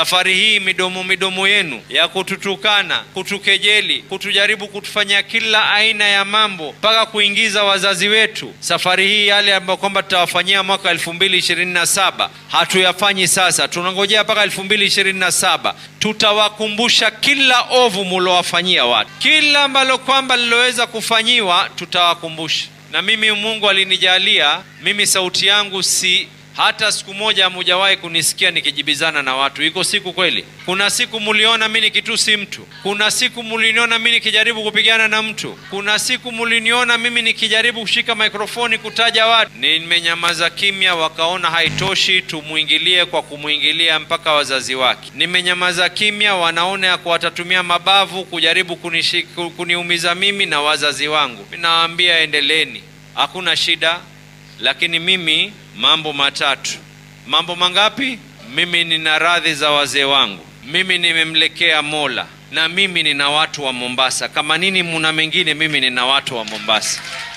Safari hii midomo midomo yenu ya kututukana, kutukejeli, kutujaribu kutufanyia kila aina ya mambo mpaka kuingiza wazazi wetu, safari hii yale ambayo kwamba tutawafanyia mwaka elfu mbili ishirini na saba hatuyafanyi sasa, tunangojea mpaka elfu mbili ishirini na saba tutawakumbusha kila ovu mulowafanyia watu, kila ambalo kwamba liloweza kufanyiwa tutawakumbusha. Na mimi Mungu alinijalia mimi, sauti yangu si hata siku moja hamujawahi kunisikia nikijibizana na watu. Iko siku kweli? Kuna siku muliona mimi nikitusi mtu? Kuna siku muliniona mimi nikijaribu kupigana na mtu? Kuna siku muliniona mimi nikijaribu kushika mikrofoni kutaja watu? Nimenyamaza kimya, wakaona haitoshi, tumwingilie kwa kumwingilia mpaka wazazi wake. Nimenyamaza kimya, wanaona ya watatumia mabavu kujaribu kunishi, kuniumiza mimi na wazazi wangu. Nawaambia endeleeni, hakuna shida, lakini mimi mambo matatu. Mambo mangapi? Mimi nina radhi za wazee wangu, mimi nimemlekea Mola, na mimi nina watu wa Mombasa. Kama nini muna mengine, mimi nina watu wa Mombasa.